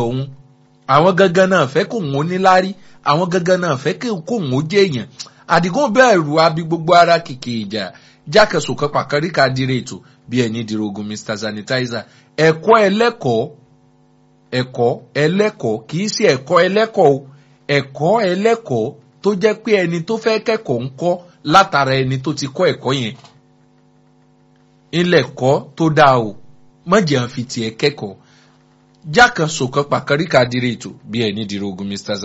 òun àwọn gangan náà fẹ́ kó òun ó níláárí àwọn gangan náà fẹ́ kó òun ó jẹ́ èèyàn àdìgún bẹ́ẹ̀rù abi gbogbo ara kìkì ìjà jákèsò kan pàkàríkà dire ètò bí ẹni dirogun mr sanitizer ẹ̀kọ́ ẹlẹ́kọ̀ọ́ ẹ̀kọ́ ẹlẹ́kọ̀ọ́ kì í ṣe ẹ̀kọ́ ẹlẹ́kọ̀ọ́ o ẹ̀kọ́ ẹlẹ́kọ̀ọ́ tó jẹ́ pé ẹni tó fẹ́ kẹ́kọ̀ọ́ ń kọ́ látara ẹni tó ti kọ́ ẹ̀kọ́ yẹn ilẹ̀ kọ́ tó dáa o mọ̀jẹ̀ ń fi tiẹ̀ kẹ́kọ̀ọ́ jákèsò kan pàkàríkà dire ètò bí ẹni dirogun mr